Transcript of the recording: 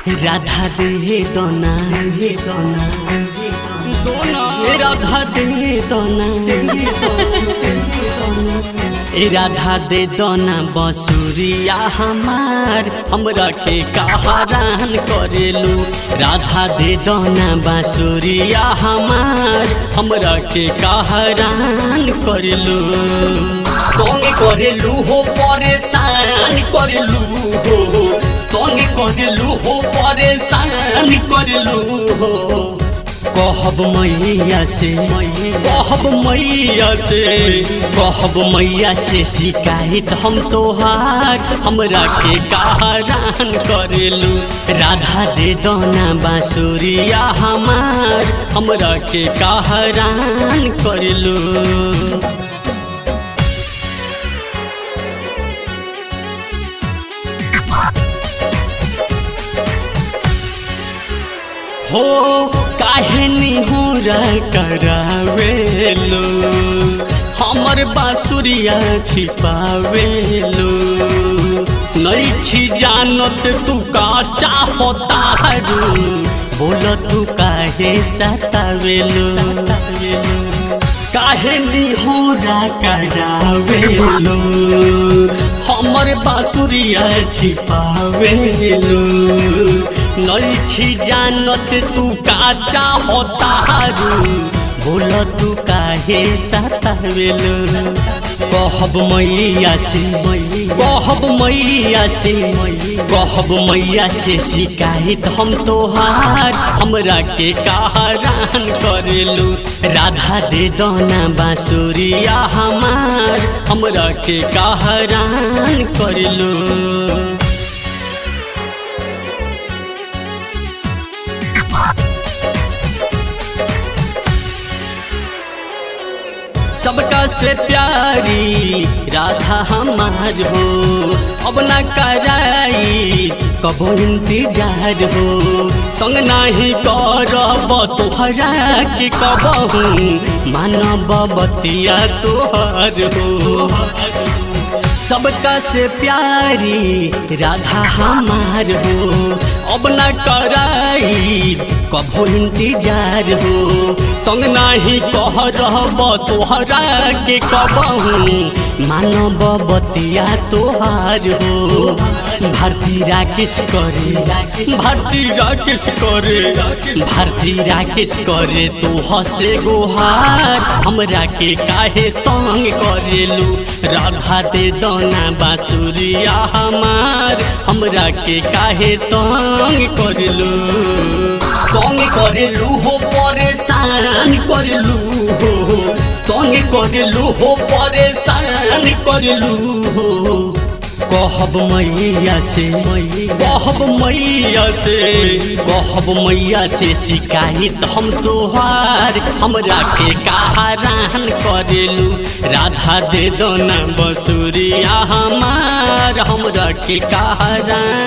राधा दे दोना दे दोना ए राधा दे दोना ए राधा दे दोना बसुरिया हमार हमरा के कहरान करेलू राधा दे दोना बांसुरिया हमार हमरा के कहरान करेलू तंग करेलू हो परेशान करेलू हो तंग करेलू हो परेशान करेलू हो कहब मैया से कहब मैया से कहब मैया से शिकायत हम तोहार हमरा के कहरान करेलू राधा दे दोना बांसुरिया हमार हमरा के कहरान करेलू हो काहे निहुरा करावेलो हमर बांसुरिया छिपावेलो नईखी जानत तू का चाहता रू बोल तू काहे सतावेलो काहे निहुरा करावेलो हमर बांसुरिया छिपावेलो नईखी जानत तू का चाहतारू बोल तू काहे सतावेलो कहब मैया से कहब मैया से कहब मैया से शिकायत हम तोहार हमरा के कहरान करेलू राधा दे दोना बांसुरिया हमार हमरा के कहरान करेलू सबका से प्यारी राधा हमार हो अब ना कराई कबो इंतजार हो तंग नाही करब तोहरा के कबहू मानब बतिया तोहर हो सबका से प्यारी राधा हमार हो अब न कराई कभो इंतजार हो तंग नाही कह रहब तोहरा के कबहू मानब बतिया तोहार हो भारती राकेश करे भारती राकेश करे भारती राकेश करे तो हसे गोहार हमरा के काहे तंग करेलू राधा दे दोना बांसुरिया हमार हमरा के काहे तंग करेलू तंग करेलू हो परेशान करेलू हो तंग करेलू हो परेशान करेलू हो कहब मैया से कहब मैया से कहब मैया से शिकायत हम तोहार हमरा के कहरान करेलू राधा दे दोना बसुरिया हमार हमरा के कहरान